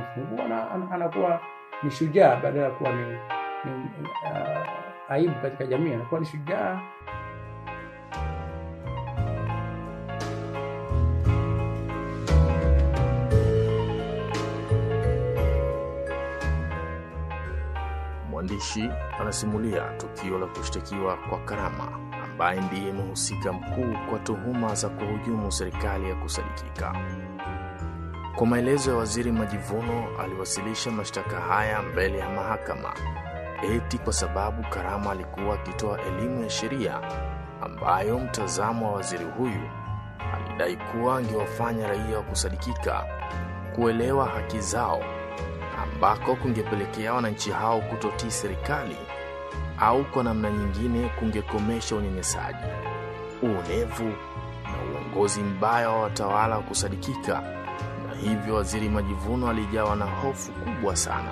wanamfungua na ana- anakuwa ni shujaa badala ya kuwa ni, ni uh, aibu katika jamii, anakuwa ni shujaa. Mwandishi anasimulia tukio la kushtakiwa kwa Karama ambaye ndiye mhusika mkuu kwa tuhuma za kuhujumu serikali ya kusadikika. Kwa maelezo ya Waziri Majivuno, aliwasilisha mashtaka haya mbele ya mahakama eti kwa sababu Karama alikuwa akitoa elimu ya sheria ambayo mtazamo wa waziri huyu alidai kuwa angewafanya raia wa kusadikika kuelewa haki zao ambako kungepelekea wananchi hao kutotii serikali au kwa namna nyingine kungekomesha unyanyasaji, uonevu na uongozi mbaya wa watawala wa kusadikika, na hivyo Waziri Majivuno alijawa na hofu kubwa sana.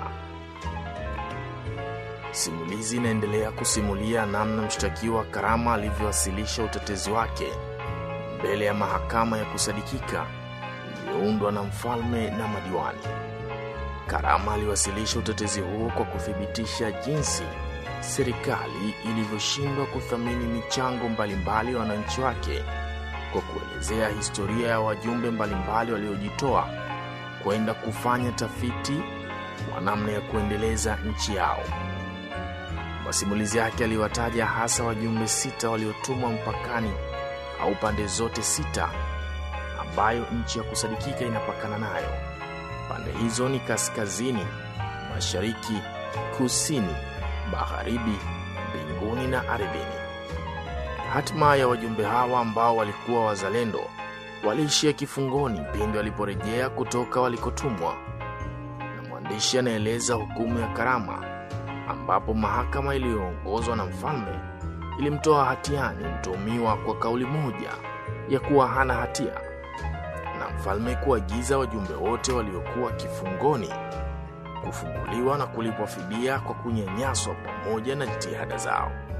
Simulizi inaendelea kusimulia namna mshtakiwa Karama alivyowasilisha utetezi wake mbele ya mahakama ya kusadikika iliyoundwa na mfalme na madiwani. Karama aliwasilisha utetezi huo kwa kuthibitisha jinsi serikali ilivyoshindwa kuthamini michango mbalimbali ya wananchi wake kwa kuelezea historia ya wajumbe mbalimbali waliojitoa kwenda kufanya tafiti kwa namna ya kuendeleza nchi yao. Masimulizi yake aliwataja hasa wajumbe sita waliotumwa mpakani au pande zote sita ambayo nchi ya kusadikika inapakana nayo. Pande hizo ni kaskazini, mashariki, kusini, magharibi, mbinguni na ardhini. Hatima ya wajumbe hawa ambao walikuwa wazalendo waliishia kifungoni pindi waliporejea kutoka walikotumwa, na mwandishi anaeleza hukumu ya Karama ambapo mahakama iliyoongozwa na mfalme ilimtoa hatiani mtuhumiwa kwa kauli moja ya kuwa hana hatia na mfalme kuagiza wajumbe wote waliokuwa kifungoni kufunguliwa na kulipwa fidia kwa kunyanyaswa pamoja na jitihada zao.